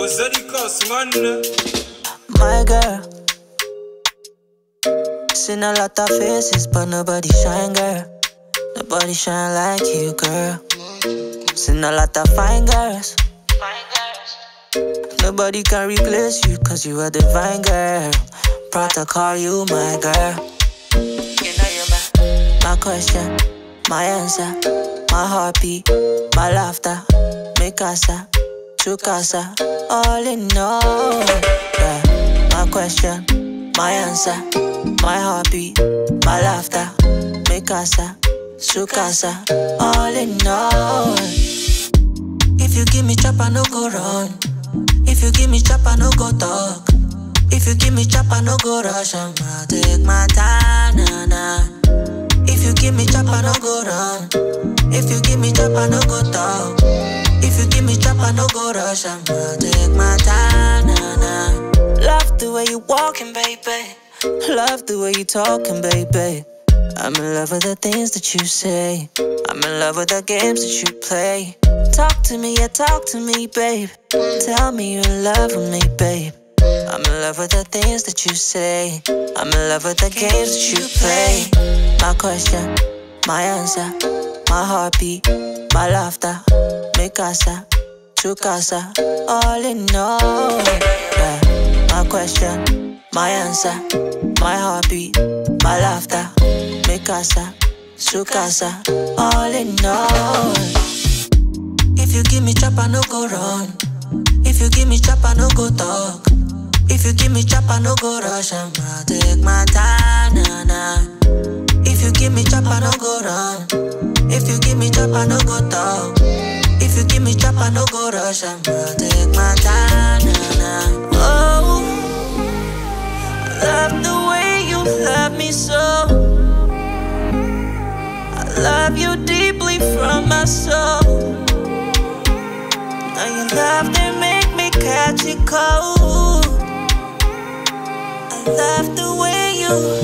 wazalika singana My girl. Seen a lot of faces, but nobody shine, girl. Nobody shine like you, girl. Seen a lot of fine girls. Nobody can replace you, cause you are divine, girl. Proud to call you my girl. You know you're my, my question, my answer, my heartbeat, my laughter, mi casa, tu casa, all in all. Yeah. My question, my answer, my heartbeat, my laughter, mi casa, su casa, all in all. If you give me chop, I no go run. If you give me chop, I no go talk. If you give me chop, I no go rush. I'ma take my time, nah, nah. If you give me chop, I no go run. If you give me chop, I no go talk. If you give me chop, I no go rush. I'ma take my time, nah, nah. Love the way you walking, baby. Love the way you talking, baby. I'm in love with the things that you say. I'm in love with the games that you play. Talk to me, yeah, talk to me, babe. Tell me you're in love with me, babe. I'm in love with the things that you say. I'm in love with the games that you play. My question, my answer, my heartbeat, my laughter, mi casa, tu casa, all in all. Yeah. My question, my answer, my heartbeat, my laughter, mi casa, su casa, all in all. If you give me chop, I no go run. If you give me chop, I no go talk. If you give me chop, I no go rush. I'ma take my time, nah, nah. If you give me chop, I no go run. If you give me chop, I no go talk. If you give me chop, I no go rush. I'ma take my time, nah, nah. Oh, I love the way you love me so. I love you deeply from my soul. Now your love they make me catch it cold. I love the way you